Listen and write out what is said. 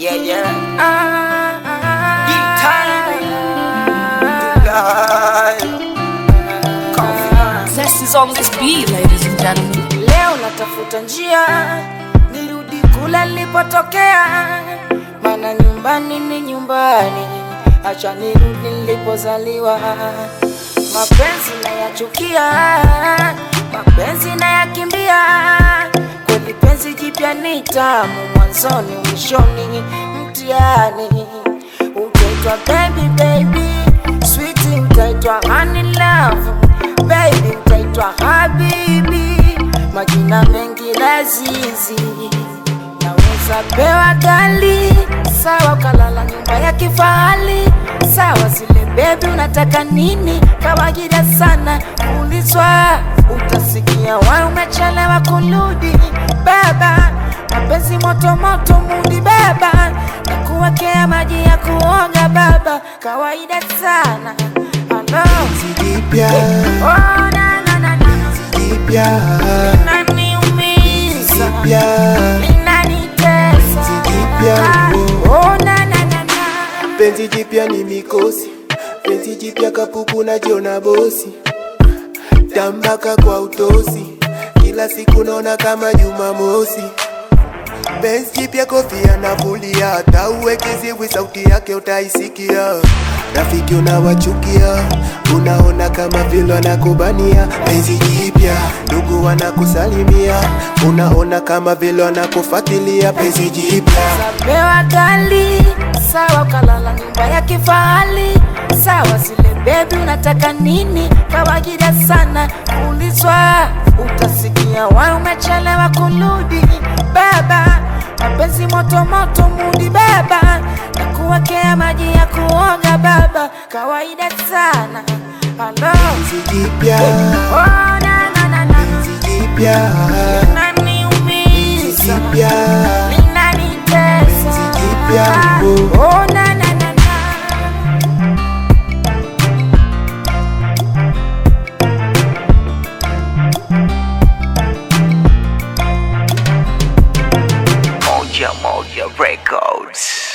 Yeah, yeah. Ah, ah, Big time. Live. Coffee. Zest is on this beat, ladies and gentlemen. Leo natafuta njia nirudi kule nilipotokea, maana nyumbani ni nyumbani, acha nirudi nilipozaliwa. Mapenzi nayachukia, mapenzi nayakimbia, kweli penzi jipya ni tamu, mwanzoni mwishoni mtihani. Utaitwa baby baby, sweetie utaitwa honey love, baby utaitwa habibi, majina mengi lazizi naweza pewa gali sawa, ukalala nyumba ya kifahari sawa, zile bebi unataka nini? Kawaida sana kuulizwa, utasikia wa umechelewa kurudi baba, mapenzi moto moto mudi baba, na kuwekea maji ya kuoga baba, kawaida sana Hello. Jipya, Oh, na, na, na, na. jipya, Inaniumiza. jipya, Inanitesa. Jipya, Oh, na, na, na, na. penzi jipya ni mikosi, penzi jipya kapuku na jiona bosi, tambaka kwa utosi, kila siku naona kama Jumamosi. Benz jipya kofia na kulia, hata uwekeziwi sauti yake utaisikia. Rafiki unawachukia, unaona kama vile wanakubania. Benzi jipya, ndugu wanakusalimia, unaona kama vile wanakufuatilia. Benzi jipya Pewa gali sawa, ukalala nyumba ya kifahari sawa, zile bebi unataka nini? Kawaida sana kuulizwa, utasikia wa umechelewa kurudi baba, mapenzi moto moto mudi baba, na kuwekea maji ya kuoga baba, kawaida sana Hello. Benzi jipya, Oh, na, na, na, na. benzi jipya, Inaniumiza. jipya, Linanitesa. Jipya, oh. Oh, na, na, na, na. Moja Moja Records.